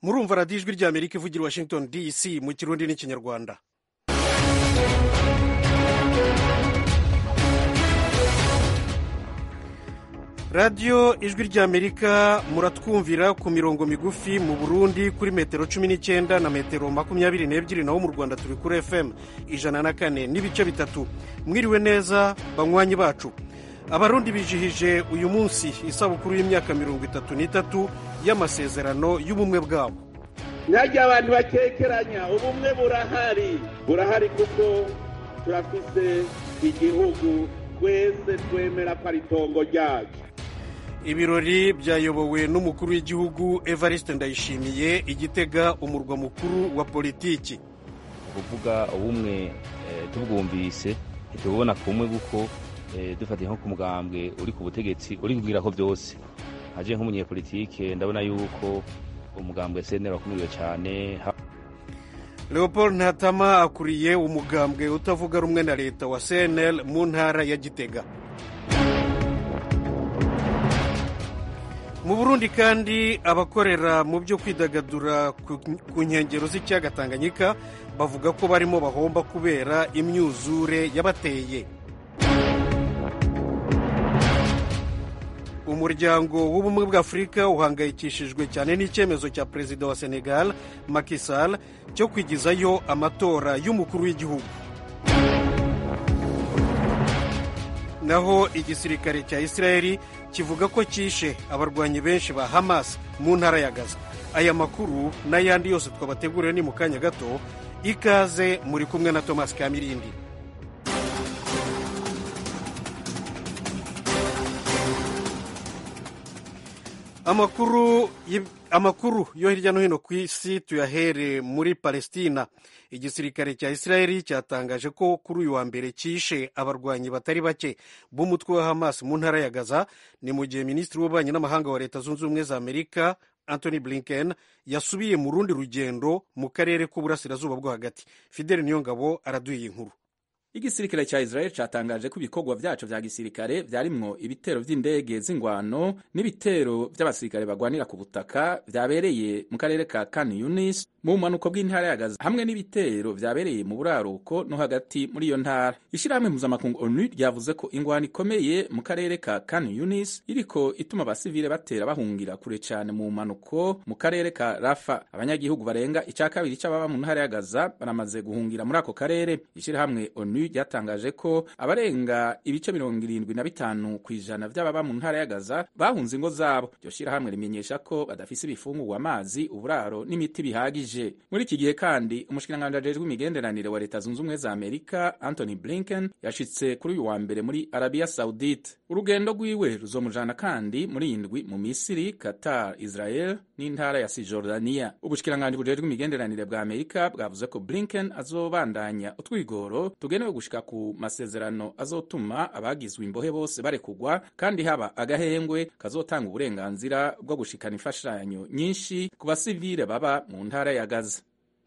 murumva radiyo ijwi rya amerika ivugira i washington dc mu kirundi n'ikinyarwanda radiyo ijwi rya amerika muratwumvira ku mirongo migufi mu burundi kuri metero cumi n'icyenda na metero makumyabiri n'ebyiri naho mu rwanda turi kuri fm ijana na kane n'ibice bitatu mwiriwe neza banywanyi bacu abarundi bijihije uyu munsi isabukuru y'imyaka mirongo itatu n'itatu y'amasezerano y'ubumwe bwabo ntajya abantu bakekeranya ubumwe burahari burahari kuko turafise igihugu twese twemera ko ari itongo ryacu ibirori byayobowe n'umukuru w'igihugu evariste ndayishimiye igitega umurwa mukuru wa politiki kuvuga ubumwe tubwumvise ntitububona kumwe kuko dufatiye nko ku mugambwe uri ku butegetsi uri kubwira ko byose haje nk'umunyepolitike ndabona yuko umugambwe senera wakumiriwe cyane leopold ntatama akuriye umugambwe utavuga rumwe na leta wa cnl mu ntara ya gitega mu burundi kandi abakorera mu byo kwidagadura ku nkengero z'ikiyaga tanganyika bavuga ko barimo bahomba kubera imyuzure yabateye umuryango w'ubumwe bwa afurika uhangayikishijwe cyane n'icyemezo cya perezida wa senegal Macky Sall cyo kwigizayo amatora y'umukuru w'igihugu naho igisirikare cya israeli kivuga ko cyishe abarwanyi benshi ba hamas mu ntara ya gaza aya makuru n'ayandi yose twabateguriwe ni mu kanya gato ikaze muri kumwe na thomas kamirindi amakuru amakuru yo hirya no hino ku isi tuyahere muri palestina igisirikare cya israeli cyatangaje ko kuri uyu wa mbere cyishe abarwanyi batari bake b'umutwe wa hamas mu ntara ya gaza ni mu gihe minisitiri w'ububanyi n'amahanga wa leta zunze ubumwe za amerika anthony blinken yasubiye mu rundi rugendo mu karere k'uburasirazuba bwo hagati fideli niyongabo araduye inkuru igisirikare cya israel cyatangaje ko ibikorwa byaco vya gisirikare vyarimwo ibitero vy'indege z'ingwano n'ibitero vy'abasirikare bagwanira ku butaka vyabereye mu karere ka kan yunis mu bumanuko bw'intara ya gaza hamwe n'ibitero vyabereye mu buraruko no hagati muri iyo ntara ishirahamwe mpuzamakungu onu ryavuze ko ingwano ikomeye mu karere ka kan yunis iriko ituma abasivile batera bahungira kure cane mu bumanuko mu karere ka rafa abanyagihugu barenga ica kabiri c'ababa mu ntara ya gaza baramaze guhungira muri ako karere ishirahamwe onu ryatangaje ko abarenga ibice mirongo irindwi na bitanu ku ijana vy'ababa mu ntara ya gaza bahunze ingo zabo iryo shirahamwe rimenyesha ko badafise ibifungurwa amazi uburaro n'imiti bihagije muri iki gihe kandi umushikiranganji ajejwe imigenderanire wa leta zunze ubumwe za amerika anthony blinken yashitse kuri uyu wa mbere muri arabia saudite urugendo rwiwe ruzomujana kandi muri indwi mu misiri qatar israel n'intara ya sijordania ubushikiranganji bujejwe imigenderanire bwa amerika bwavuze ko blinken azobandanya utwigoro tugenewe gushika ku masezerano azotuma abagizwe imbohe bose barekugwa kandi haba agahengwe kazotanga uburenganzira bwo gushikana imfashanyo nyinshi ku basivile baba mu ntara ya gaza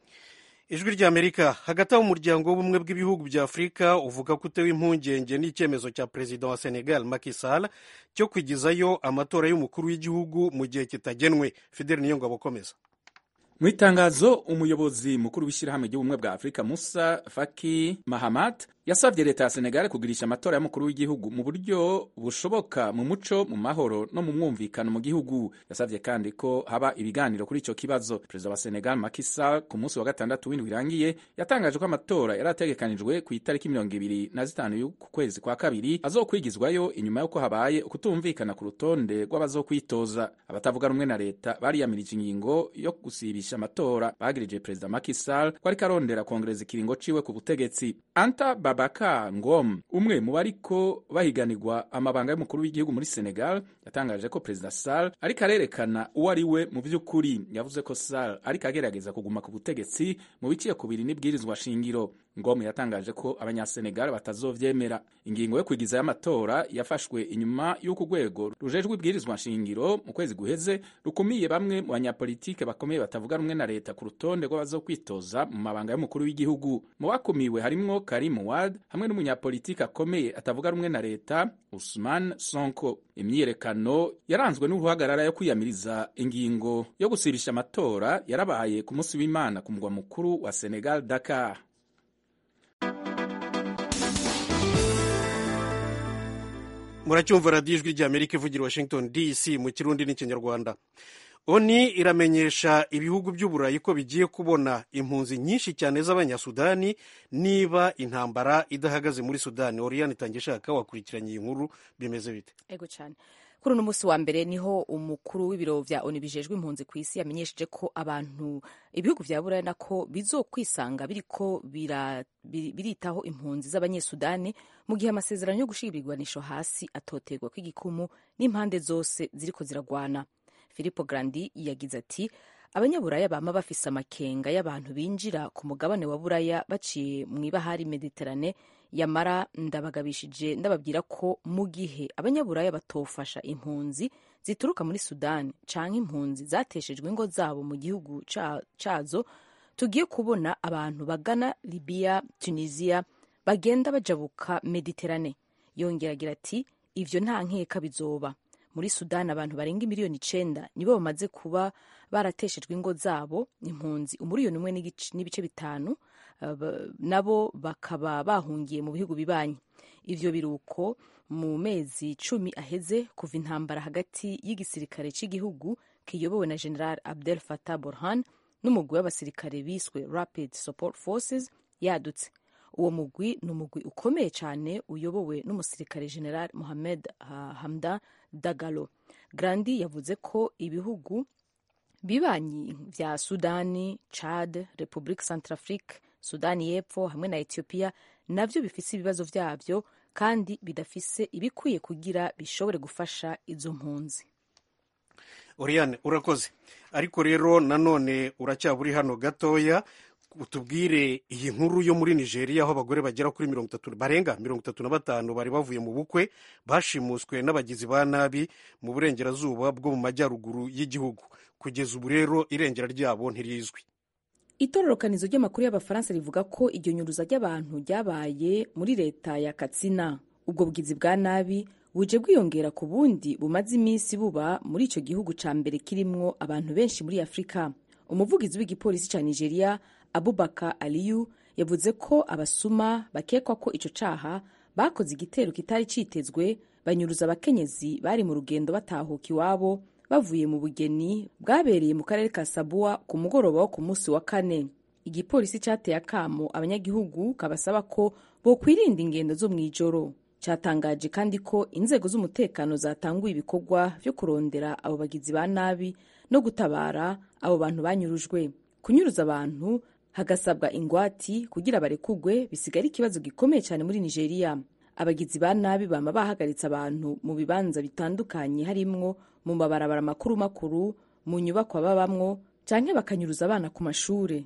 ijwi rya amerika hagati aho umuryango w'ubumwe bw'ibihugu bya afurika uvuga ko utewe impungenge n'icyemezo cya perezida wa senegal Macky Sall cyo kwigizayo amatora y'umukuru w'igihugu mu gihe kitagenwe fideli niyo ngabo akomeza mu itangazo umuyobozi mukuru w'ishyirahamwe ry'ubumwe bwa afurika musa faki mahamat yasabye leta ya senegal kugirisha amatora y'umukuru w'igihugu mu buryo bushoboka mu muco mu mahoro no mu mwumvikano mu gihugu yasabye kandi ko haba ibiganiro kuri icyo kibazo perezida wa senegal Macky Sall ku munsi wa gatandatu w'indwi irangiye yatangaje ko amatora yari ategekanijwe ku itariki mirongo ibiri na zitanu y'uku kwezi kwa kabiri azokwigizwayo inyuma y'uko habaye ukutumvikana ku rutonde rw'abazokwitoza abatavuga rumwe na leta bariyamirije ingingo yo gusibisha amatora bagirije perezida Macky Sall ko ariko arondera kongereza ikiringo ciwe ku butegetsi anta Babaka Ngom umwe mu bariko bahiganirwa amabanga y'umukuru w'igihugu muri Senegal yatangaje ko Perezida Sall ariko arerekana uwo ari we mu by'ukuri yavuze ko Sall ariko agerageza kuguma ku butegetsi mu biciye kubiri n'ibwirizwa shingiro ngom yatangaje ko abanyasenegal batazovyemera ingingo yo kwigizayo amatora yafashwe inyuma y'uko urwego rujejwe ibwirizwa nshingiro mu kwezi guheze rukumiye bamwe mu banyapolitike bakomeye batavuga rumwe na leta ku rutonde rw'abazokwitoza mu mabanga y'umukuru w'igihugu mu bakumiwe harimwo karim wad hamwe n'umunyapolitike akomeye atavuga rumwe na leta usman sonko imyiyerekano yaranzwe n'uruhagarara yo kwiyamiriza ingingo yo gusibisha amatora yarabaye ku munsi w'imana ku mugwa mukuru wa senegal dakar muracyumva radiyo ijwi ry'amerika ivugira washington dc mu kirundi n'ikinyarwanda oni iramenyesha ibihugu by'uburayi ko bigiye kubona impunzi nyinshi cyane z'abanyasudani niba intambara idahagaze muri sudani oriyani itangishaka wakurikiranye iyi nkuru bimeze bite ego cyane kuri uno munsi wa mbere niho umukuru w'ibiro vya oni bijejwe impunzi ku isi yamenyesheje ko abantu ibihugu vya buraya nako bizokwisanga biriko biritaho impunzi z'abanyesudani mu gihe amasezerano yo gushira ibigwanisho hasi atoterwa kw'igikumu n'impande zose ziriko ziragwana Filippo Grandi yagize ati abanyaburaya bama bafise amakenga y'abantu binjira ku mugabane wa buraya baciye mu ibahari mediterane yamara ndabagabishije ndababwira ko mu gihe abanyaburaya batofasha impunzi zituruka muri sudani canke impunzi zateshejwe ingo zabo mu gihugu cazo tugiye kubona abantu bagana libiya tunisia bagenda bajabuka mediterane yongera agira ati ivyo nta nkeka bizoba muri sudani abantu barenga miliyoni icenda nibo bamaze kuba barateshejwe ingo zabo impunzi umuriyoni umwe n'ibice bitanu nabo bakaba bahungiye mu bihugu bibanyi ivyo biruko mu mezi cumi aheze kuva intambara hagati y'igisirikare cy'igihugu kiyobowe na general abdel fatah borhan n'umugwi w'abasirikare biswe rapid support forces yadutse uwo mugwi ni umugwi ukomeye cyane uyobowe n'umusirikare general mohamed hamda dagalo grandi yavuze ko ibihugu bibanyi vya sudani chad republique centrafrique sudani y'epfo hamwe na etiyopiya navyo bifise ibibazo vyavyo kandi bidafise ibikwiye kugira bishobore gufasha izo mpunzi oriyane urakoze ariko rero nanone uracyaburi hano gatoya utubwire iyi nkuru yo muri nigeria aho abagore bagera kuri mirongo itatu barenga mirongo itatu na batanu bari bavuye mu bukwe bashimuswe n'abagizi ba nabi mu burengerazuba bwo mu majyaruguru y'igihugu kugeza ubu rero irengera ryabo ntirizwi itororokanizo ry'amakuru y'abafaransa rivuga ko iryo nyuruza ry'abantu ryabaye muri leta ya katsina ubwo bugizi bwa nabi buje bwiyongera ku bundi bumaze iminsi buba muri icyo gihugu ca mbere kirimwo abantu benshi muri afurika umuvugizi w'igipolisi ca nigeria abubaka aliyu yavuze ko abasuma bakekwa ko ico caha bakoze igitero kitari citezwe banyuruza abakenyezi bari mu rugendo batahuka iwabo bavuye mu bugeni bwabereye mu karere ka sabuwa ku mugoroba wo ku munsi wa kane igipolisi cateye akamo abanyagihugu kabasaba ko bokwirinda ingendo zo mw'ijoro cyatangaje kandi ko inzego z'umutekano zatanguye ibikorwa vyo kurondera abo bagizi ba nabi no gutabara abo bantu banyurujwe kunyuruza abantu hagasabwa ingwati kugira barekugwe bisigara ikibazo gikomeye cyane muri nigeria abagizi ba nabi bama bahagaritse abantu mu bibanza bitandukanye harimwo mu mabarabara makuru makuru mu nyubakwa babamwo canke bakanyuruza abana ku mashure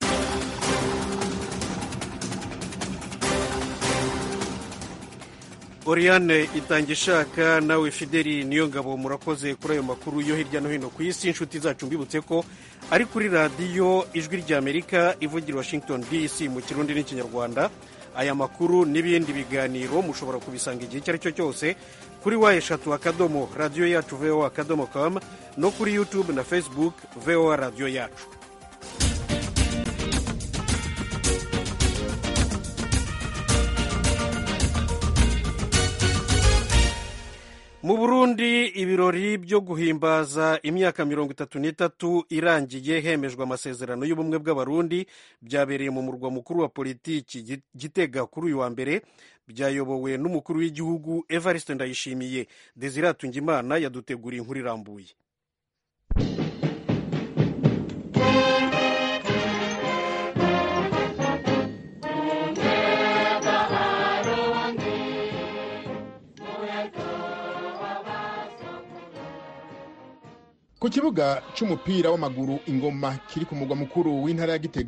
Oriane itanga ishaka nawe Fideli niyo ngabo murakoze kuri ayo makuru yo hirya no hino ku isi inshuti zacu mbibutse ko ari kuri radiyo ijwi ry'Amerika ivugira Washington DC mu kirundi n'ikinyarwanda aya makuru n'ibindi biganiro mushobora kubisanga igihe icyo ari cyo cyose kuri wa eshatu akadomo radiyo yacu voa akadomo com no kuri youtube na facebook voa radiyo yacu mu burundi ibirori byo guhimbaza imyaka mirongo itatu n'itatu irangiye hemejwe amasezerano y'ubumwe bw'abarundi byabereye mu murwa mukuru wa politiki gitega kuri uyu wa mbere byayobowe n'umukuru w'igihugu evariste ndayishimiye desire tungimana yaduteguriye inkuru irambuye ku kibuga c'umupira w'amaguru ingoma kiri ku mugwa mukuru w'intara ya gitega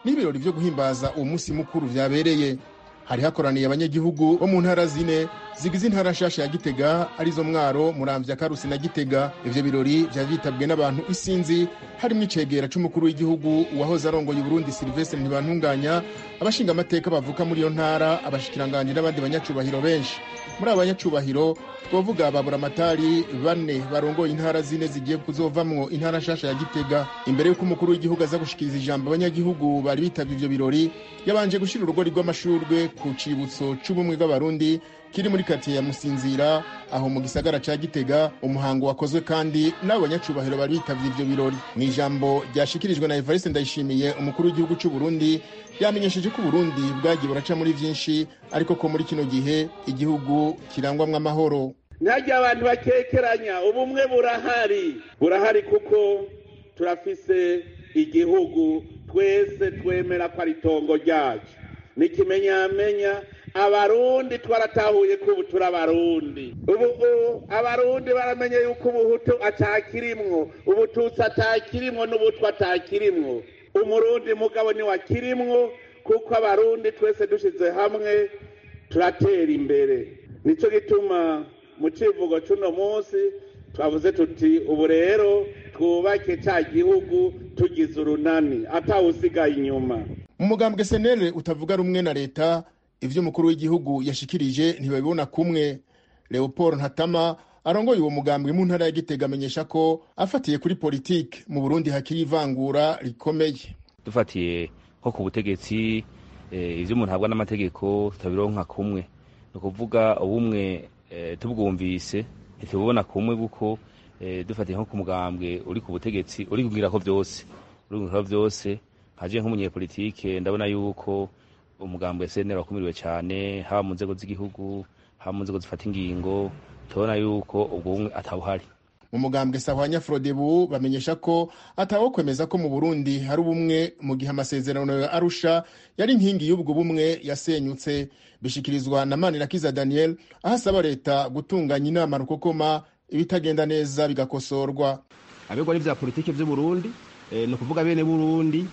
n'ibirori vyo guhimbaza uwo munsi mukuru vyabereye hari hakoraniye abanyagihugu bo mu ntara zine zigize intara nshasha ya gitega arizo mwaro muramvya karusi na gitega ivyo birori vyari vyitabwe n'abantu isinzi harimwo icegera c'umukuru w'igihugu uwahoze arongoye uburundi silvestre ntibantunganya abashinga amateka bavuka muri iyo ntara abashikiranganji n'abandi banyacubahiro benshi muri abo banyacubahiro twovuga babura amatari bane barongoye intara zine zigiye kuzovamwo intara nshasha ya gitega imbere y'uko umukuru w'igihugu aza gushikiriza ijambo abanyagihugu bari bitavye ivyo birori yabanje gushira urugori rw'amashurwe ku cibutso c'ubumwe bw'abarundi kiri muri katiye ya musinzira aho mu gisagara ca gitega umuhango wakozwe kandi n'abo banyacubahiro bari bitavye ivyo birori mu ijambo ryashikirijwe na evariste ndayishimiye umukuru w'igihugu c'uburundi yamenyesheje ko uburundi bwagiye buraca muri vyinshi ariko ko muri kino gihe igihugu kirangwamwo amahoro ntajya abantu bakekeranya ubumwe burahari burahari kuko turafise igihugu twese twemera ko ari itongo ryacu n'ikimenyamenya abarundi twaratahuye ko ubu turi abarundi ubu abarundi baramenye yuko ubuhutu atakirimwo ubututsi atakirimwo n'ubutwa atakirimwo umurundi mugabo ntiwakirimwo kuko abarundi twese dushyize hamwe turatera imbere nicyo gituma mu kivugo cy'uno munsi twavuze tuti ubu rero twubake cya gihugu tugize urunani atawusigaye inyuma mu mugambwe senere utavuga rumwe na leta ivyo umukuru w'igihugu yashikirije ntibabibona kumwe leopold ntatama arongoye uwo mugambwe mu ntara ya gitega amenyesha ko afatiye kuri politike mu burundi hakiri ivangura rikomeye dufatiye nko ku butegetsi ivyo umuntu ahabwa n'amategeko tutabironka kumwe ni ukuvuga ubumwe tubwumvise ntitububona kumwe kuko dufatiye nko ku mugambwe uri ku butegetsi uri kubwirako byose uri kubwirako byose nkaje nk'umunyepolitike ndabona yuko umugambwe senera wakumiriwe cyane haba mu nzego z'igihugu haba mu nzego zifata ingingo tubona yuko ubwo bumwe atawuhari mu mugambwe sahwanya frodebu bamenyesha ko atawo kwemeza ko mu burundi hari ubumwe mu gihe amasezerano ya arusha yari inkingi y'ubwo bumwe yasenyutse bishikirizwa na manirakiza daniel aho asaba leta gutunganya inama rukokoma ibitagenda neza bigakosorwa abegwa n'ivya politike vy'uburundi e, ni ukuvuga bene burundi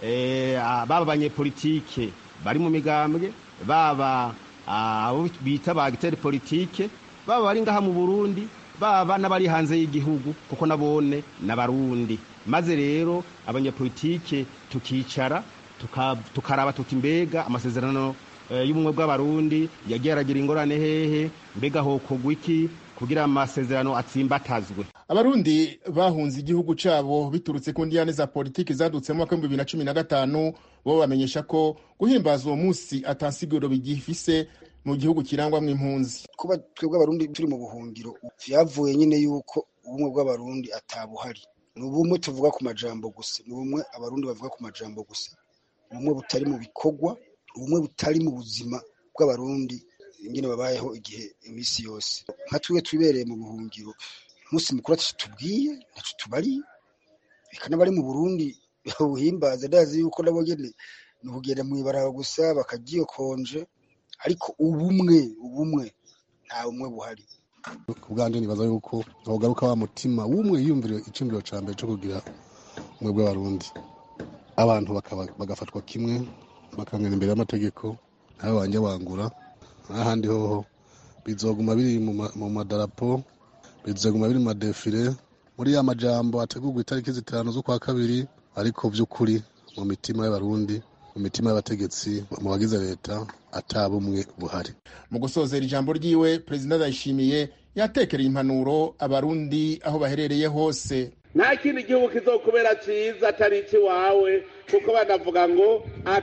e, baba abanyepolitike bari mu migambwe baba abo bita ba agiteri politike baba bari ngaha mu burundi baba n'abari hanze y'igihugu kuko nabone n'abarundi maze rero abanyepolitike tukicara tukaraba tuti mbega amasezerano y'ubumwe bw'abarundi yagiye aragira ingorane hehe mbega hokogwa iki kugira amasezerano atsimbatazwe abarundi bahunze igihugu cabo biturutse ku ndiyane za politiki zadutse mu mwaka w'ibihumbi bibiri na cumi na gatanu bo bamenyesha ko guhimbaza uwo munsi atansiguro bigifise mu gihugu kirangwamwo impunzi kuba twebwe abarundi turi mu buhungiro vyavuye nyine yuko ubumwe bw'abarundi atabuhari ni ubumwe tuvuga ku majambo gusa ni ubumwe abarundi bavuga ku majambo gusa ubumwe butari mu bikorwa ubumwe butari mu buzima bw'abarundi ingene babayeho igihe iminsi yose nka twiwe twibereye mu buhungiro umunsi mukuru ataco tubwiye ntaco tubariye reka n'abari mu burundi buhimbaza ndazi yuko nabo nyene ni ukugenda mw'ibaraba gusa bakagiyokonje ariko ubumwe ubumwe nta bumwe buhari ku bwanje nibaza yuko hogaruka wa mutima w'umwe yiyumvira iciyumviro ca mbere co kugira umwe bw'abarundi abantu bagafatwa kimwe bakangana imbere y'amategeko nawe wanje wangura n'ahandi hoho bizoguma biri mu madarapo bizoguma biri mu madefile muri ya majambo ategurwa itariki zitanu z'ukwa kabiri ariko vy'ukuri mu mitima y'abarundi mu mitima y'abategetsi mu bagize leta ata bumwe buhari mu gusozera ijambo ryiwe perezida ndayishimiye yatekereye impanuro abarundi aho baherereye hose nta kindi gihugu kizokubera cyiza atari ikiwawe kuko banavuga ngo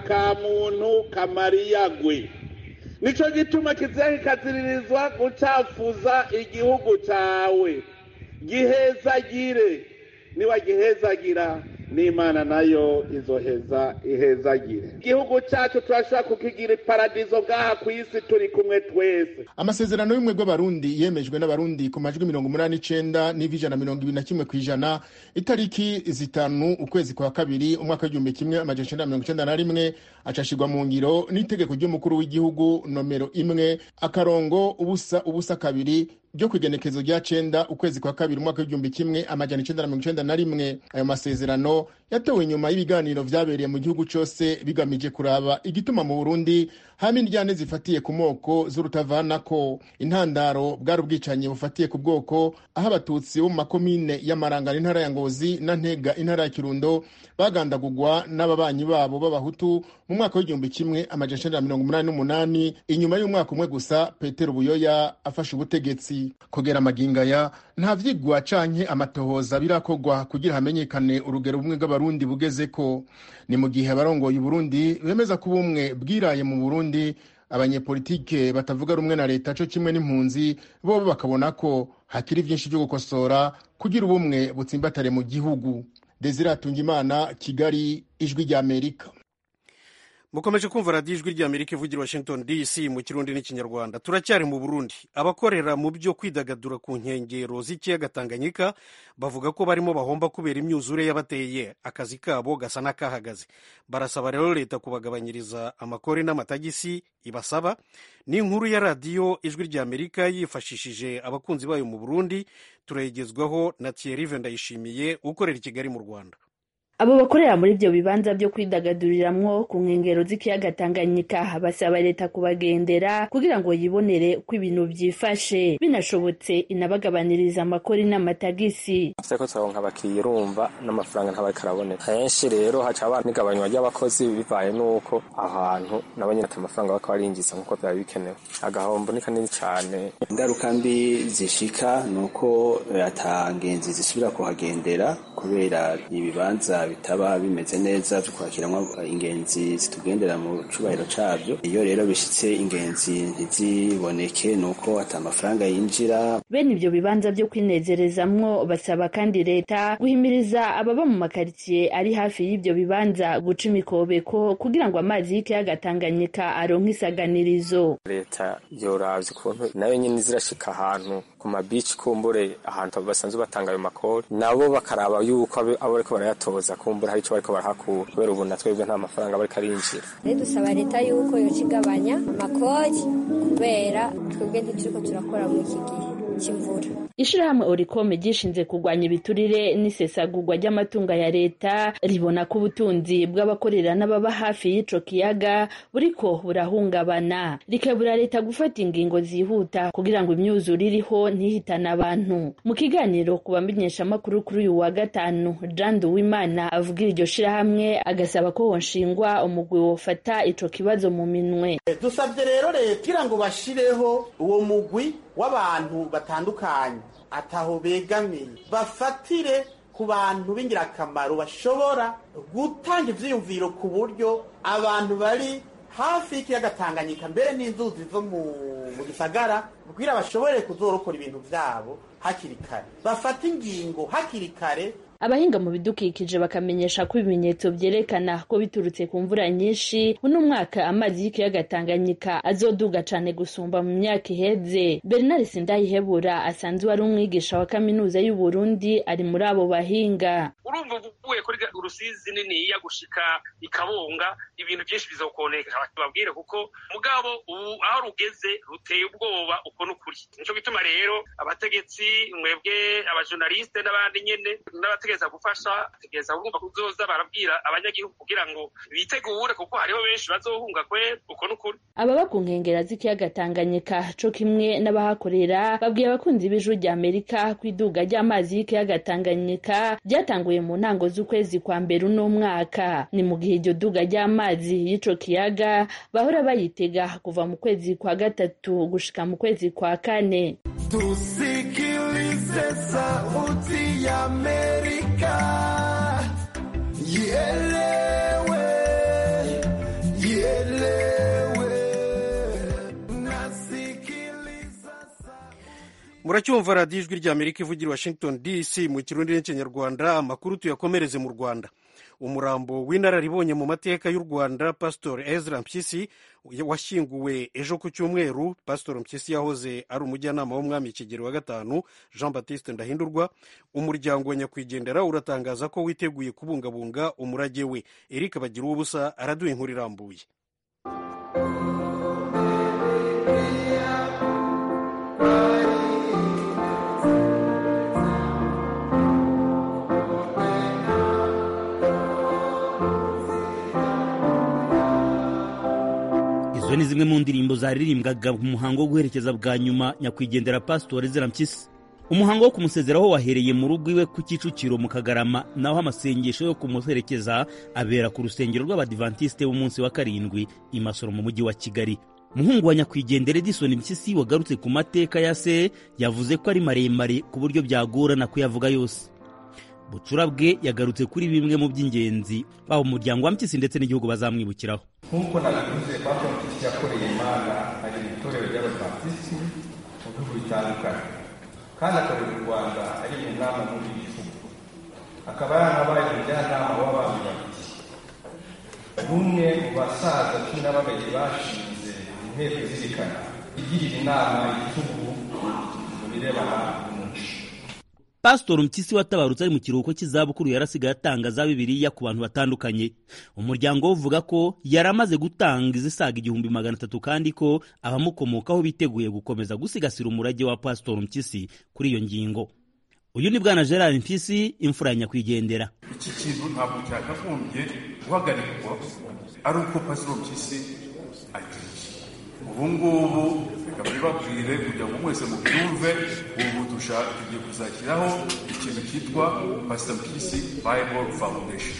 akamuntu kamariyagwe nicyo gituma kiziha kikaziririzwa gucafuza igihugu cyawe gihezagire niba gihezagira n'imana nayo izoheza ihezagire igihugu cyacu turashobora kukigira iparadizo bwaha ku isi turi kumwe twese amasezerano y'ubumwe bw'abarundi yemejwe n'abarundi ku majwi mirongo umunani n'icenda n'ivi ijana mirongo ibiri na kimwe ku ijana itariki zitanu ukwezi kwa kabiri umwaka w'igihumbi kimwe amajana icenda mirongo icenda na rimwe acashirwa mu ngiro n'itegeko ry'umukuru w'igihugu nomero imwe akarongo ubusa ubusa kabiri ryo ku igenekezo rya cenda ukwezi kwa kabiri umwaka w'igihumbi kimwe amajana icenda na mirongo icenda na rimwe ayo masezerano yatowe inyuma y'ibiganiro vyabereye mu gihugu cose bigamije kuraba igituma mu burundi hama indyane zifatiye ku moko z'urutavanako intandaro bwari ubwicanyi bufatiye ku bwoko aho abatutsi bo mu makomine y'amarangano intara ya ngozi na ntega intara ya kirundo bagandagurwa n'ababanyi babo b'abahutu mu mwaka w'igihumbi kimwe amajana icenda na mirongo umunani n'umunani inyuma y'umwaka umwe gusa petero buyoya afashe ubutegetsi kugera amagingaya nta vyigwa canke amatohoza birakorwa kugira hamenyekane urugero bumwe bw'abarundi bugeze ko ni mu gihe abarongoye uburundi bemeza ko ubumwe bwiraye mu burundi abanyepolitike batavuga rumwe na leta co kimwe n'impunzi bobo bakabona ko hakiri vyinshi vyo gukosora kugira ubumwe butsimbatare mu gihugu desire atungimana kigali ijwi rya amerika mukomeje kumva radiyo ijwi ry'amerika ivugira washington dc mu kirundi n'ikinyarwanda turacyari mu burundi abakorera mu byo kwidagadura ku nkengero z'ikiyaga tanganyika bavuga ko barimo bahomba kubera imyuzure yabateye akazi kabo gasa n'akahagaze barasaba rero leta kubagabanyiriza amakori n'amatagisi ibasaba ni inkuru ya radiyo ijwi ry'amerika yifashishije abakunzi bayo mu burundi turayigezwaho na thierry ndayishimiye ukorera i kigali mu rwanda abo bakorera muri ibyo bibanza byo kwidagaduriramwo ku nkengero z'ikiyaga Tanganyika basaba leta kubagendera kugira ngo yibonere uko ibintu byifashe binashobotse inabagabaniriza amakori n'amatagisi ko turonka abakiriya urumva n'amafaranga ntabariko araboneka henshi rero haca haba n'igabanywa ry'abakozi bivaye n'uko ahantu nabo nyene ata mafaranga bako barinjiza nk'uko vyaba bikenewe agahombo ni kanini cane ingaruka mbi zishika ni uko ata ngenzi zisubira kuhagendera kubera ibibanza bitaba bimeze neza byo kwakiramwo ingenzi zitugendera mu cubahiro cabyo iyo rero bishitse ingenzi ntiziboneke nuko ata amafaranga yinjira bene ibyo bibanza byo kwinezerezamwo basaba kandi leta guhimiriza ababa mu makaritsiye ari hafi y'ibyo bibanza guca imikobeko kugira ngo amazi y'ikiyaga Tanganyika aronke isaganirizo leta yoravye ukuntu nayo nyene zirashika ahantu ku mabici kumbure ahantu basanzwe batanga ayo makori nabo bakaraba yuko abo bariko barayatoza kumbura hari ico bariko barahakura kubera ubu na twebwe nta mafaranga bariko arinjira rero dusaba leta yuko yoca igabanya amakori kubera twebwe ntituriko turakora muri iki gihe cy'imvura ishirahamwe orikome ryishinze kurwanya ibiturire n'isesagurwa ry'amatunga ya leta ribona ko ubutunzi bw'abakorera n'ababa hafi y'ico kiyaga buriko burahungabana rikabura leta gufata ingingo zihuta kugira ngo imyuzure iriho ntihitane abantu mu kiganiro ku bamenyeshamakuru kuri uyu wa gatanu jean duwimana avugira iryo shirahamwe agasaba ko honshingwa umugwi wofata ico kibazo mu minwe dusabye rero leta kugira ngo bashireho uwo mugwi w'abantu batandukanye ataho begamiye bafatire ku bantu b'ingirakamaro bashobora gutanga ivyiyumviro ku buryo abantu bari hafi y'ikiyaga Tanganyika mbere n'inzuzi zo mu gisagara kugira bashobore kuzorokora ibintu vyabo hakiri kare bafata ingingo hakiri kare abahinga mu bidukikije bakamenyesha ko ibimenyetso vyerekana ko biturutse ku mvura nyinshi uno mwaka amazi y'ikiyaga Tanganyika azoduga cane gusumba mu myaka iheze Bernard Sindayihebura asanzwe ari umwigisha wa kaminuza y'u Burundi ari muri abo bahinga urumva uvuye kuri rusizi niniya gushika ikabunga ibintu byinshi bizokoneka babwire kuko mugabo ubu aho rugeze ruteye ubwoba uko n'ukuri nico gituma rero abategetsi mwebwe abajournaliste n'abandi nyene n'abategetsi bategereza gufasha bategereza kumva kuzoza barabwira abanyagihugu kugira ngo bitegure kuko hariho benshi bazohunga kwe uko n'ukuri ababa ku nkengera z'ikiyaga Tanganyika co kimwe n'abahakorera babwiye abakunzi b'ijuru rya Amerika ko iduga ry'amazi y'ikiyaga Tanganyika ryatanguye mu ntango z'ukwezi kwa mbere uno mwaka ni mu gihe iryo duga ry'amazi y'ico kiyaga bahora bayitega kuva mu kwezi kwa gatatu gushika mu kwezi kwa kane tusikilize sauti ya Amerika ielewe ielewe nasikiliza muracyumva radiyo ijwi ry'amerika ivugira washington dc mu kirundi n'ikinyarwanda amakuru tuyakomereze mu rwanda umurambo w'inararibonye mu mateka y'u rwanda pasitor ezra mpyisi washyinguwe ejo ku cyumweru pasitor mpyisi yahoze ari umujyanama w'umwami kigero wa gatanu jean baptiste ndahindurwa umuryango wa nyakwigendera uratangaza ko witeguye kubungabunga umurage we eric bagira ubusa araduha inkuru irambuye izo ni zimwe mu ndirimbo zaririmbwaga mu muhango wo guherekeza bwa nyuma nyakwigendera pasitori zirampyisi umuhango wo kumusezeraho wahereye mu rugo iwe ku kicukiro mu kagarama naho amasengesho yo kumuherekeza abera ku rusengero rw'abadivantisite b'umunsi wa karindwi i masoro mu mujyi wa kigali umuhungu wa nyakwigendera edison mpyisi wagarutse ku mateka ya se yavuze ko ari maremare ku buryo byagorana kuyavuga yose bucura bwe yagarutse kuri bimwe mu by'ingenzi baba umuryango wa mpyisi ndetse n'igihugu bazamwibukiraho nk'uko nabivuze papa mpyisi yakoreye imana ari mu itorero ry'abadivantisiti mu bihugu bitandukanye kandi akorera u rwanda ari mu nama muri iki gihugu akaba yaranabaye umujyanama w'abantu babiri n'umwe mu basaza cumi na babiri bashinze inteko izirikana igirira inama igihugu mu birebana n'umuco pasitori mpyisi watabarutse ari mu kiruhuko cy'izabukuru yarasigaye atanga za bibiliya ku bantu batandukanye umuryango we uvuga ko yari amaze gutanga izisaga igihumbi magana atatu kandi ko abamukomokaho biteguye gukomeza gusigasira umurage wa pasitori mpyisi kuri iyo ngingo uyu ni bwana gerard mpyisi imfura ya nyakwigendera iki kintu ntabwo cyakagombye guhagarikwa ari uko pasitori mpyisi agiye ubu ngubu reka mbibabwire kugira ngo mwese mubyumve ubu dushaka tugiye kuzashyiraho ikintu cyitwa pastor mpyisi bible foundation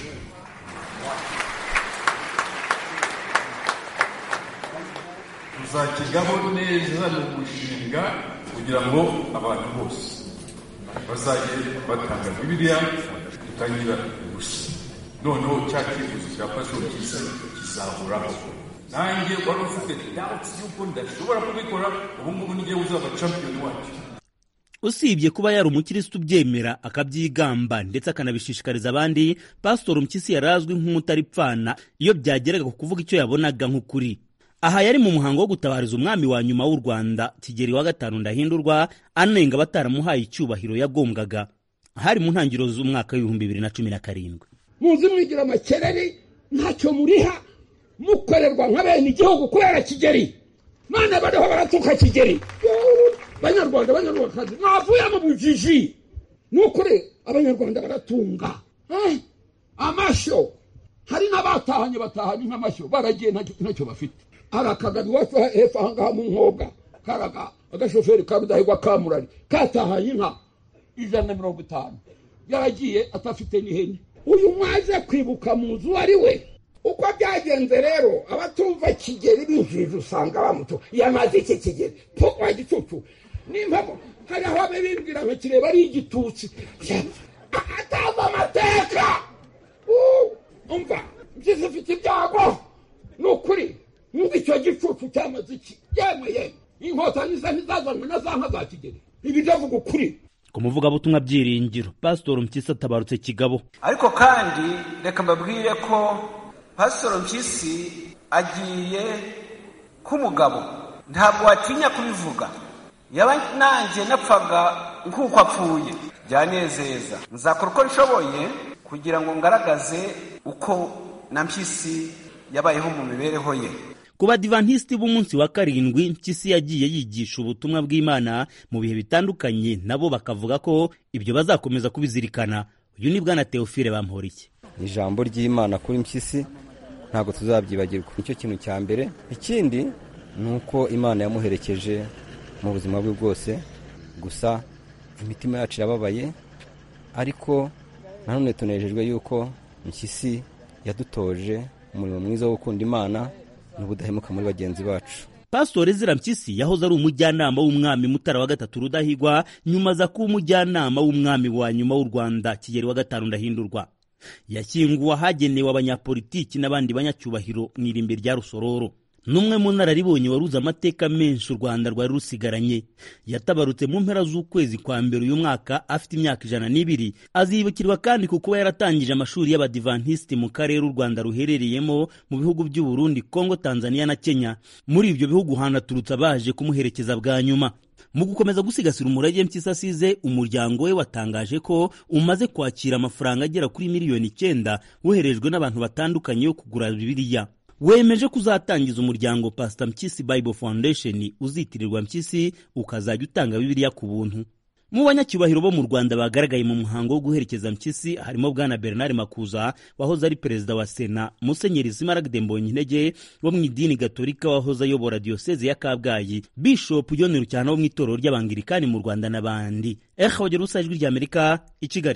tuzakigaho neza ni umushinga kugira ngo abantu bose bazajye batanga bibiliya tutagira ubusa noneho cya cyifuzo cya pastor mpyisi kizahoraho nanjye wari ufite doubts y'uko ndashobora kubikora ubu ngubu n'igihe uzaba champion wacu usibye kuba yari umukirisitu ubyemera akabyigamba ndetse akanabishishikariza abandi pasitori mpyisi yari azwi nk'umutaripfana iyo byageraga ku kuvuga icyo yabonaga nk'ukuri aha yari mu muhango wo gutabariza umwami wa nyuma w'u rwanda kigeri wa gatanu ndahindurwa anenga abataramuhaye icyubahiro yagombwaga hari mu ntangiriro z'umwaka w'ibihumbi bibiri na cumi na karindwi muzi mwigira amakereri ntacyo muriha mukorerwa nka bene igihugu kubera kigeri none bariho baratuka kigeri banyarwanda banyarwandakazi mwavuye mu bujiji ni ukuri abanyarwanda baratunga Eh, amashyo hari n'abatahanye batahanye nk'amashyo baragiye ntacyo ntacyo bafite hari akagari iwacu hepfo aha ngaha mu nkobwa karaga agashoferi ka rudahigwa ka murari katahanye inka ijana na mirongo itanu yaragiye atafite n'ihene uyu mwaje kwibuka mu nzu ari we uko byagenze rero abatumva kigeri binjije usanga bamuto yamaze iki kigeri po wa gicucu n'impamo hari aho abe bimbwira ngo kireba ari igitutsi atazi amateka Uh, umva mpyisi ufite ibyago ni ukuri numva icyo gicucu cyamaze iki yemwe yemwe inkotanyi ze ntizazanwe na za nka za kigeri ibi ndavuga ukuri ku muvugabutumwa byiringiro pasitori mpyisi atabarutse kigabo ariko kandi reka mbabwire ko pasitoro mpyisi agiye k'umugabo ntabwo watinya kubivuga yaba nanjye napfaga nk'uko apfuye byanezeza nzakora uko nshoboye kugira ngo ngaragaze uko na mpyisi yabayeho mu mibereho ye ku badivantisiti b'umunsi wa karindwi mpyisi yagiye yigisha ubutumwa bw'imana mu bihe bitandukanye nabo bakavuga ko ibyo bazakomeza kubizirikana uyu ni bwana teofile bamporiki ijambo ry'imana kuri mpyisi ntabwo tuzabyibagirwa nicyo kintu cya mbere ikindi ni uko imana yamuherekeje mu buzima bwe bwose gusa imitima yacu irababaye ariko nanone tunejejwe yuko mpyisi yadutoje umurimo mwiza wo gukunda imana n'ubudahemuka muri bagenzi bacu pasitori zira mpyisi yahoze ari umujyanama w'umwami mutara wa gatatu rudahigwa nyuma aza kuba umujyanama w'umwami wa nyuma w'u rwanda kigeri wa gatanu ndahindurwa yashyinguwe ahagenewe abanyapolitiki n'abandi banyacyubahiro mu irimbi rya rusororo n'umwe mu nararibonye waruze amateka menshi u rwanda rwari rusigaranye yatabarutse mu mpera z'ukwezi kwa mbere uyu mwaka afite imyaka ijana n'ibiri azibukirwa kandi ku kuba yaratangije amashuri y'abadivantisiti mu karere u rwanda ruherereyemo mu bihugu by'u Burundi kongo tanzania na kenya muri ibyo bihugu hanaturutse abaje kumuherekeza bwa nyuma mu gukomeza gusigasira umurage mpyisi asize umuryango we watangaje ko umaze kwakira amafaranga agera kuri miliyoni icyenda woherejwe n'abantu batandukanye yo kugura bibiliya wemeje ko uzatangiza umuryango pasita mpyisi bible foundation uzitirirwa mpyisi ukazajya utanga bibiliya ku buntu mu banyacyubahiro bo mu rwanda bagaragaye mu muhango wo guherekeza mpyisi harimo bwana bernard makuza wahoze ari perezida wa sena musenyeri simaragde mbonyintege wo mu idini gatolika wahoze ayobora diyoseze ya kabgayi bishop john rucyana wo mu itorero ry'abangirikani mu rwanda n'abandi eha wagera usa ijwi ry'amerika i kigali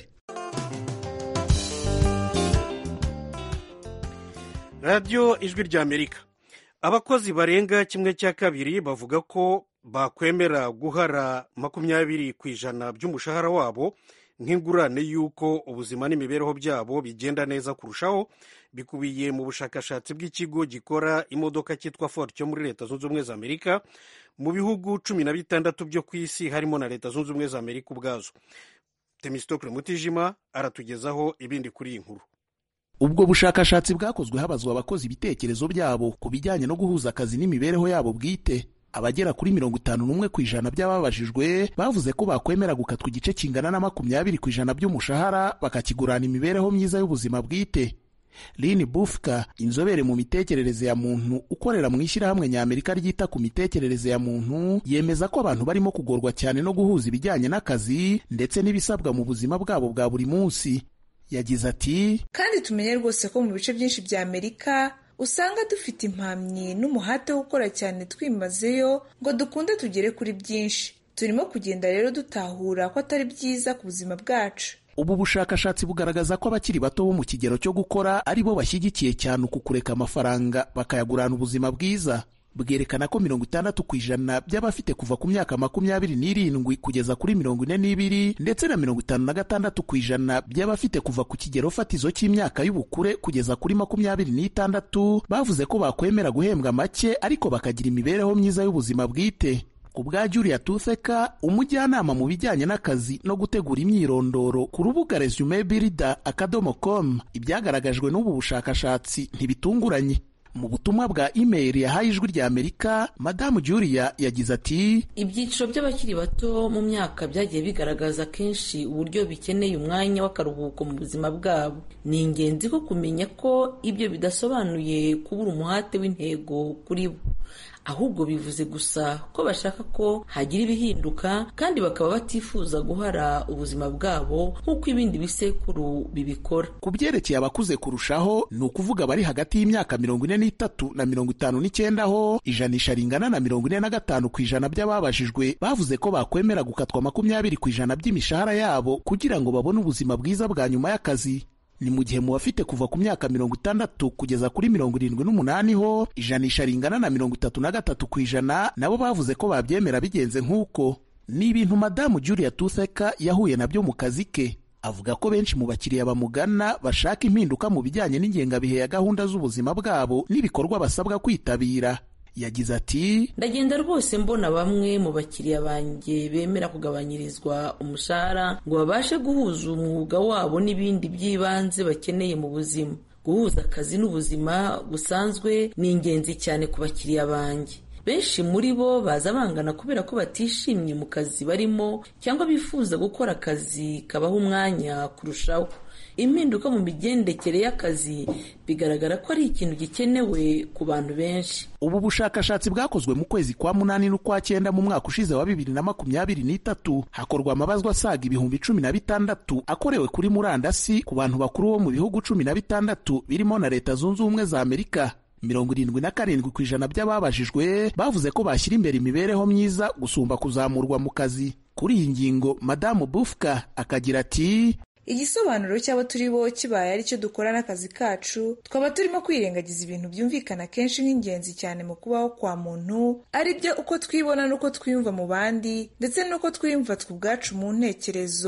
radiyo ijwi ry'amerika abakozi barenga kimwe cya kabiri bavuga ko bakwemera guhara makumyabiri ku ijana by'umushahara wabo nk'ingurane y'uko ubuzima n'imibereho byabo bigenda neza kurushaho bikubiye mu bushakashatsi bw'ikigo gikora imodoka cyitwa ford cyo muri leta zunze ubumwe za amerika mu bihugu cumi na bitandatu byo ku isi harimo na leta zunze ubumwe za amerika ubwazo temisitokire mutijima aratugezaho ibindi kuri iyi nkuru ubwo bushakashatsi bwakozwe habazwa abakozi ibitekerezo byabo ku bijyanye no guhuza akazi n'imibereho yabo bwite abagera kuri mirongo itanu n'umwe ku ijana by'ababajijwe bavuze ko bakwemera gukatwa igice kingana na makumyabiri ku ijana by'umushahara bakakigurana imibereho myiza y'ubuzima bwite lini bufka inzobere mu mitekerereze ya muntu ukorera mu ishyirahamwe ny'amerika ryita ku mitekerereze ya muntu yemeza ko abantu barimo kugorwa cyane no guhuza ibijyanye n'akazi ndetse n'ibisabwa mu buzima bwabo bwa buri munsi yagize ati kandi tumenye rwose ko mu bice byinshi bya amerika usanga dufite impamyi n'umuhate wo gukora cyane twimazeyo ngo dukunde tugere kuri byinshi turimo kugenda rero dutahura ko atari byiza ku buzima bwacu ubu bushakashatsi bugaragaza ko abakiri bato bo mu kigero cyo gukora ari bo bashyigikiye cyane uku kureka amafaranga bakayagurana ubuzima bwiza bwerekana ko mirongo itandatu ku ijana by'abafite kuva ku myaka makumyabiri n'irindwi kugeza kuri mirongo ine n'ibiri ndetse na mirongo itanu na gatandatu ku ijana by'abafite kuva ku kigero fatizo cy'imyaka y'ubukure kugeza kuri makumyabiri n'itandatu bavuze ko bakwemera guhembwa make ariko bakagira imibereho myiza y'ubuzima bwite ku bwa Julia Tutheka umujyanama mu bijyanye n'akazi no gutegura imyirondoro ku rubuga resume builder akadomo com ibyagaragajwe n'ubu bushakashatsi ntibitunguranye mu butumwa bwa imeri yahaye ijwi rya amerika madamu julia yagize ati ibyiciro by'abakiri bato mu myaka byagiye bigaragaza kenshi uburyo bikeneye umwanya w'akaruhuko mu buzima bwabo ni ingenzi ko kumenya ko ibyo bidasobanuye kubura umuhate w'intego kuri bo ahubwo bivuze gusa ko bashaka ko hagira ibihinduka kandi bakaba batifuza guhara ubuzima bwabo nk'uko ibindi bisekuru bibikora ku byerekeye abakuze kurushaho ni ukuvuga bari hagati y'imyaka mirongo ine n'itatu na mirongo itanu n'icyenda ho ijanisha ringana na mirongo ine na gatanu ku ijana by'ababajijwe bavuze ko bakwemera gukatwa makumyabiri ku ijana by'imishahara yabo kugira ngo babone ubuzima bwiza bwa nyuma y'akazi ni mu gihe mu bafite kuva ku myaka mirongo itandatu kugeza kuri mirongo irindwi n'umunani ho ijanisha ringana na mirongo itatu na gatatu ku ijana nabo bavuze ko babyemera bigenze nk'uko ni ibintu madamu julia tutheka yahuye nabyo mu kazi ke avuga ko benshi mu bakiriya bamugana bashaka impinduka mu bijyanye n'ingengabihe ya gahunda z'ubuzima bwabo n'ibikorwa basabwa kwitabira yagize ati ndagenda rwose mbona bamwe mu bakiriya banjye bemera kugabanyirizwa umushahara ngo babashe guhuza umwuga wabo n'ibindi by'ibanze bakeneye mu buzima guhuza akazi n'ubuzima busanzwe ni ingenzi cyane ku bakiriya banjye benshi muri bo baza bangana kubera ko batishimye mu kazi barimo cyangwa bifuza gukora akazi kabaha umwanya kurushaho impinduka mu migendekere y'akazi bigaragara ko ari ikintu gikenewe ku bantu benshi ubu bushakashatsi bwakozwe mu kwezi kwa munani n'ukwa cyenda mu mwaka ushize wa bibiri na makumyabiri n'itatu hakorwa amabazwa asaga ibihumbi cumi na bitandatu akorewe kuri murandasi ku bantu bakuru bo mu bihugu cumi na bitandatu birimo na leta zunze ubumwe za amerika mirongo irindwi na karindwi ku ijana by'ababajijwe bavuze ko bashyira imbere imibereho myiza gusumba kuzamurwa mu kazi kuri iyi ngingo madamu bufka akagira ati igisobanuro cy'abo turi bo kibaye ari cyo dukora n'akazi kacu twaba turimo kwirengagiza ibintu byumvikana kenshi nk'ingenzi cyane mu kubaho kwa muntu ari byo uko twibona n'uko twiyumva mu bandi ndetse n'uko twiyumva twe ubwacu mu ntekerezo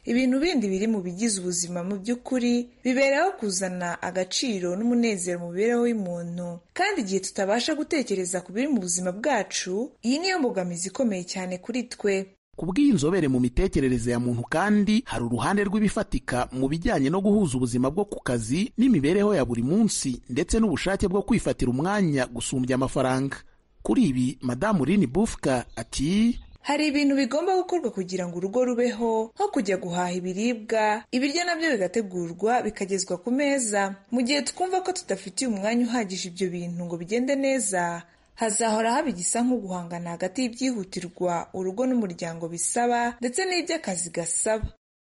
ibintu bindi biri mu bigize ubuzima mu by'ukuri biberaho kuzana agaciro n'umunezero mu mibereho y'umuntu kandi igihe tutabasha gutekereza ku biri mu buzima bwacu iyi niyo mbogamizi ikomeye cyane kuri twe ku bw'iyi nzobere mu mitekerereze ya muntu kandi hari uruhande rw'ibifatika mu bijyanye no guhuza ubuzima bwo ku kazi n'imibereho ya buri munsi ndetse n'ubushake bwo kwifatira umwanya gusumbya amafaranga kuri ibi madamu rini bufuka ati hari ibintu bigomba gukorwa kugira ngo urugo rubeho nko kujya guhaha ibiribwa ibiryo nabyo bigategurwa bikagezwa ku meza mu gihe twumva ko tudafitiye umwanya uhagije ibyo bintu ngo bigende neza hazahora haba igisa nko guhangana hagati y'ibyihutirwa urugo n'umuryango bisaba ndetse n'iby'akazi gasaba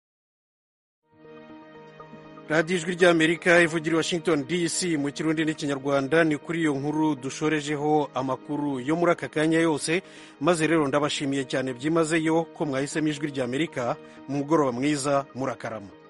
radiyo ijwi ry'amerika ivugira i washington dc mu kirundi n'ikinyarwanda ni kuri iyo nkuru dushorejeho amakuru yo muri aka kanya yose maze rero ndabashimiye cyane byimazeyo ko mwahisemo ijwi ry'amerika mu mugoroba mwiza murakarama